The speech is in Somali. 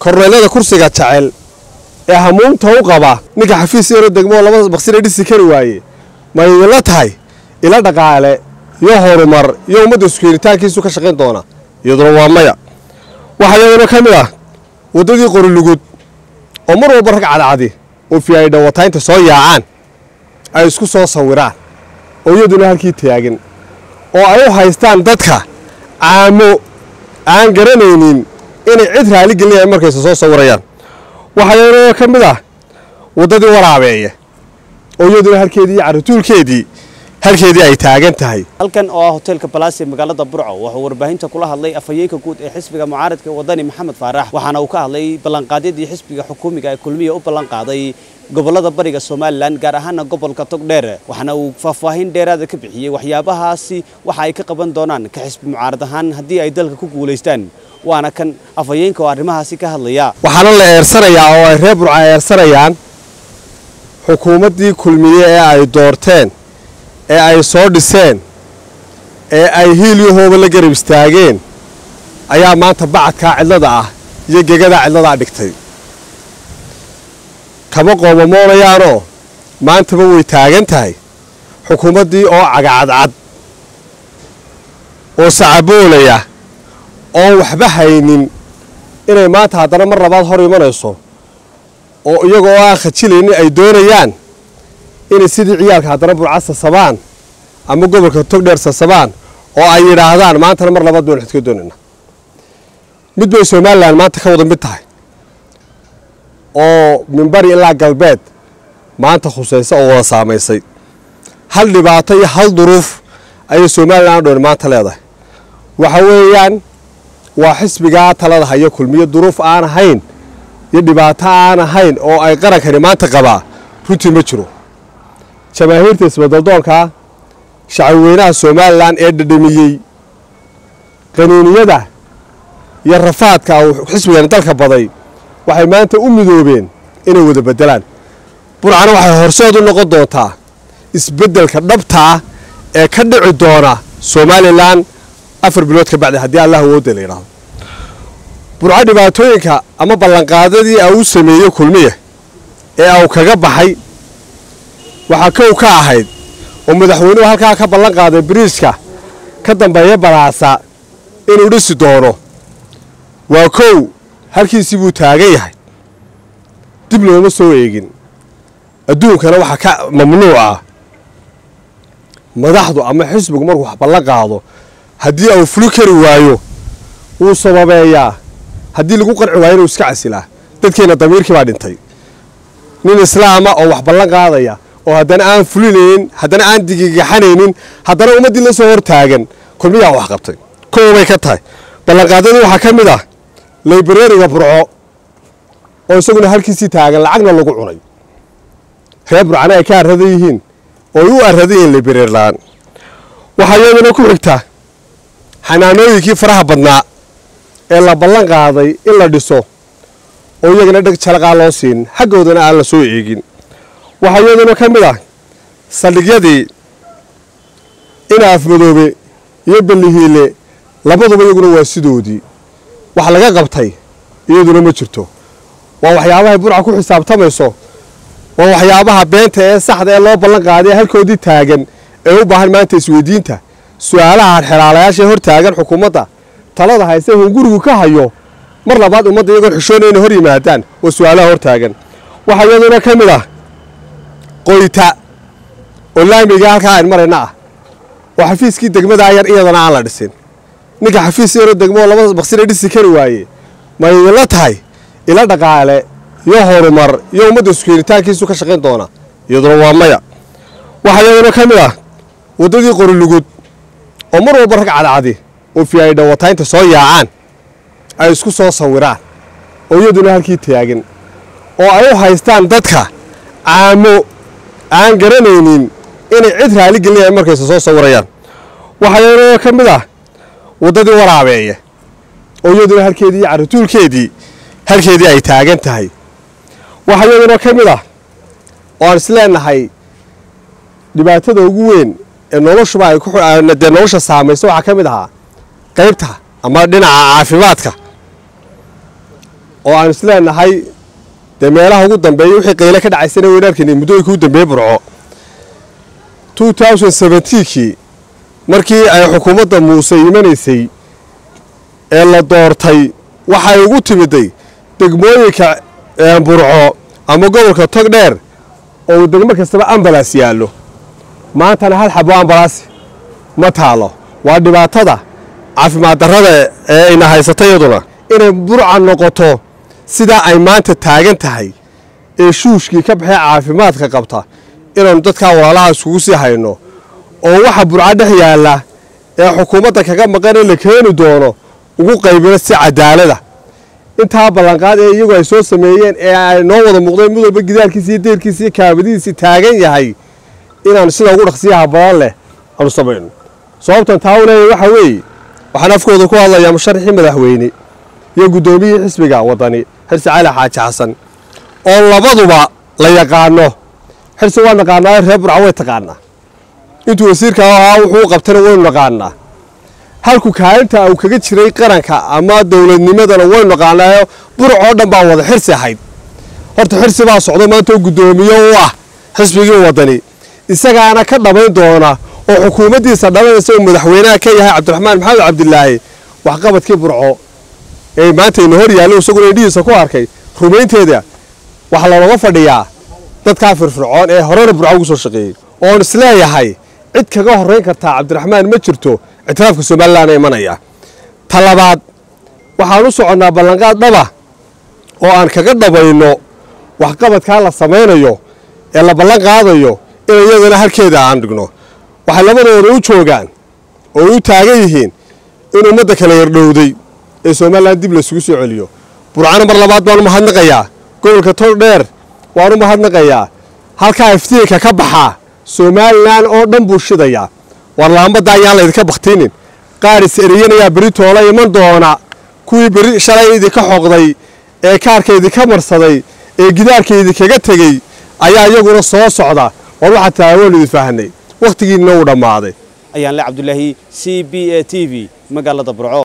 korneelada kursiga jecel ee hamuunta u qaba ninka xafiis yaro degmoo laba maqsina dhisi kari waaye ma idinla tahay ila dhaqaale iyo horumar iyo ummadda iskuhelitaankiisu ka shaqayn doona iyaduna waa maya waxaa iyaduna ka mid ah waddadii qorilugud oo mar walba rag cadcadi oo fi ay dhawataynta soo yaacaan ay isku soo sawiraan oo iyaduna halkii taagin oo ay u haystaan dadka caamo aan garanaynin inay cid raali gelinayaan markayse soo sawirayaan waxaa iyaduna ka mid ah waddadii waraabeeye oo iyaduna halkeedii iyo carrituulkeedii halkeedii ay taagan tahay halkan oo ah hoteelka balaas ee magaalada burco wuxuu warbaahinta kula hadlay afhayeenka guud ee xisbiga mucaaradka wadani maxamed faarax waxaana uu ka hadlay ballanqaadyadii xisbiga xukuumiga ee kulmiya u ballanqaaday gobolada bariga somalilan gaar ahaana gobolka togdheer waxaana uu faahfaahin dheeraada ka bixiyey waxyaabahaasi waxa ay ka qaban doonaan ka xisbi mucaarad ahaan haddii ay dalka ku guulaystaan waana kan afhayeenka oo arrimahaasi ka hadlaya waxaana la eersanayaa oo ay reer burca eersanayaan xukuumaddii kulmiye ee ay doorteen ee ay soo dhiseen ee ay hiilyahooba la garab istaageen ayaa maanta bacadkaa cidlada ah iyo gegadaa cidladaa dhigtay kama qoomamoonayaanoo maantaba way taagan tahay xukuumaddii oo cagacadcad oo sacaboolaya oon waxba haynin inay maanta haddana mar labaad hor imanayso oo iyaga oo aan khajilaynin ay doonayaan inay sidii ciyaalka haddana burca sasabaan ama gobolka togdheer sasabaan oo ay yidhaahdaan maantana mar labaad baynu xidka doonayna mid bay somalilan maanta ka wada mid tahay oo minbari ilaa galbeed maanta khusaysa oo wada saamaysay hal dhibaato iyo hal duruuf ayay somalilan dhoon maanta leedahay waxa weeyaan waa xisbigaa talada hayo kulmiyo duruuf aan ahayn iyo dhibaato aan ahayn oo ay qarankani maanta qabaa runtii ma jiro jamaahiirta isbadaldoonkaa shacabweynaha somalilan ee dhadhamiyey qaniiniyada iyo rafaadka uu xisbigani dalka baday waxay maanta u midoobeen inay wada beddelaan burcana waxay horseed u noqon doontaa isbeddelka dhabtaa ee ka dhici doona somalilan afar bilood ka bacdi haddii allah awoodda la yidhaahdo burco dhibaatooyinka ama ballanqaadadii a uu sameeyey kulmiya ee au kaga baxay waxaa kow ka ahayd oo madaxweynuhu halkaa ka ballan qaaday biriijka ka dambeeya balaasa inuu dhisi doono waa kow halkiisii buu taagan yahay dib looma soo eegin adduunkana waxaa ka mamnuuc ah madaxdu ama xisbigu markuu wax ballan qaado haddii au fuli kari waayo wuu sababeeyaa haddii lagu qanci waayo inuu iska casilaa dadkeenna damiirkii baa dhintay nin islaama oo wax ballan qaadaya oo haddana aan fulinaynin haddana aan digigaxanaynin haddana ummaddii la soo hor taagan kulmiyaa wax qabtay koobay ka tahay ballanqaadadii waxaa ka mid ah laybareeriga burco oo isaguna halkiisii taagan lacagna lagu cunay reer burcana ay ka arradan yihiin oo ay u arradan yihiin laybareer la-aan waxaa iyaduna ku xigta xanaanooyinkii faraha badnaa ee la ballan qaaday in la dhiso oo iyagana dheg jalaqaa loo siin xaggoodana aan la soo eegin waxaa iyaduna ka mid ah saldhigyadii ina afmadoobe iyo bellihiile labaduba iyaguna waa sidoodii wax laga qabtay iyaduna ma jirto waa waxyaabahay burca ku xisaabtamayso waa waxyaabaha beenta ee saxda ee loo ballan qaaday ee halkoodii taagan ee u baahan maanta isweydiinta su-aalaha xelaalayaasha hor taagan xukuumadda talada hayse hungurigu ka hayo mar labaad ummadda iyagoon xishoona inay hor yimaadaan waa su-aalaha hor taagan waxaa iyaduna ka mid ah qoyta oo laamiga halkaa ayn marayna ah oo xafiiskii degmadaa yar iyadana aan la dhisin ninka xafiis yaro degmoo laba maqsina dhisi kari waaye ma idinla tahay ila dhaqaale iyo horumar iyo ummadda iskuhelitaankiisu ka shaqayn doona iyaduna waa maya waxaa iyaduna ka mid ah waddadii qorilugud oo mar walba rag cadcadi oo fi ay dhawataynta soo yaacaan ay isku soo sawiraan oo iyaduna halkii taagin oo ay u haystaan dadka caamo aan garanaynin inay cid raali gelinayaan markayse soo sawirayaan waxaa iyaduna ka mid ah waddadii waraabeeye oo iyaduna halkeedii iyo carrituulkeedii halkeedii ay taagan tahay waxaa iyaduna ka mid ah oo aan isleenahay dhibaatada ugu weyn ee noloshuba ay dee nolosha saamaysa waxaa ka mid ahaa qaybta ama dhinaca caafimaadka oo aan isleenahay dee meelaha ugu dambeeya wixii qayle ka dhacaysana waynu arkaynay muddooyinka ugu dambeeyey burco kii markii ay xukuumadda muuse imanaysay ee la doortay waxay ugu timiday degmooyinka burco ama gobolka togdheer oo uu degmo kastaba ambalas yaallo maantana hal xabo ambalaas ma taalo waa dhibaatada caafimaad darrada ee ayna haysata iyaduna inay burca noqoto sidaa ay maanta taagan tahay ee shuushkii ka baxee caafimaadka qabta inaannu dadkaa walaalaha iskugu sii hayno oo waxa burca dhex yaalla ee xukuumadda kaga maqan ee la keeni doono ugu qaybino si cadaalada intaa ballanqaad ee iyagu ay soo sameeyeen ee ay noo wada muuqdeen mid walba gidaarkiisi iyo deerkiisi iyo kaabadihiisii taagan yahay inaanu sida ugu dhaqsiyaha badan leh aanu samayno sababtan taa u leeyahy waxa weeye waxaan afkooda ku hadlayaa musharaxii madaxweyne iyo guddoomiyihii xisbiga waddani xirsi cali xaaji xasan oo labaduba la yaqaano xirsi waa naqaanaa reer burca way taqaanaa intuu wasiirka ahaa wuxuu u qabtana waynu naqaanaa halku kaalinta uu kaga jiray qaranka ama dowladnimadana waynu naqaanaayo burcoo dhan baa wada xirsi ahayd horta xirsi baa socdo maanta oo guddoomiye u ah xisbigii waddani isagaana ka dhammayn doona oo xukuumaddiisa dhalanaysa uu madaxweynaha ka yahay cabdiraxmaan maxamed cabdilaahi waxqabadkii burco ee maanta ina hor yaallo isaguna indhihiisa ku arkay rumaynteeda waxaa looga fadhiyaa dadkaa firfircoon ee horena burco ugu soo shaqeeyey oon isleeyahay cid kaga horrayn kartaa cabdiraxmaan ma jirto ictiraafka somalilan imanaya ta labaad waxaan u soconnaa ballanqaad dhaba oo aan kaga dhabayno waxqabadkaa la samaynayo ee la ballan qaadayo in iyadana halkeeda aan dhigno waxay labadooda u joogaan oo u taagan yihiin in ummadda kala yardhowday ee somalilan dib laysugu soo celiyo burcano mar labaad baan u mahadnaqayaa gobolka togdheer waan u mahadnaqayaa halkaa iftiinka ka baxaa somalilan oo dhan buu shidayaa war laambadda ayaan laydinka baktinin qaar is eriyanayaa beri toola iman doona kuwii beri shalay idinka xoqday ee kaarka idinka marsaday ee gidaarka idinkaga tegey ayaa iyaguna soo socda war waxaa taagoon idin faahnay wakhtigiinna uu dhammaaday ayaan le cabdulaahi c b a t v magaalada burco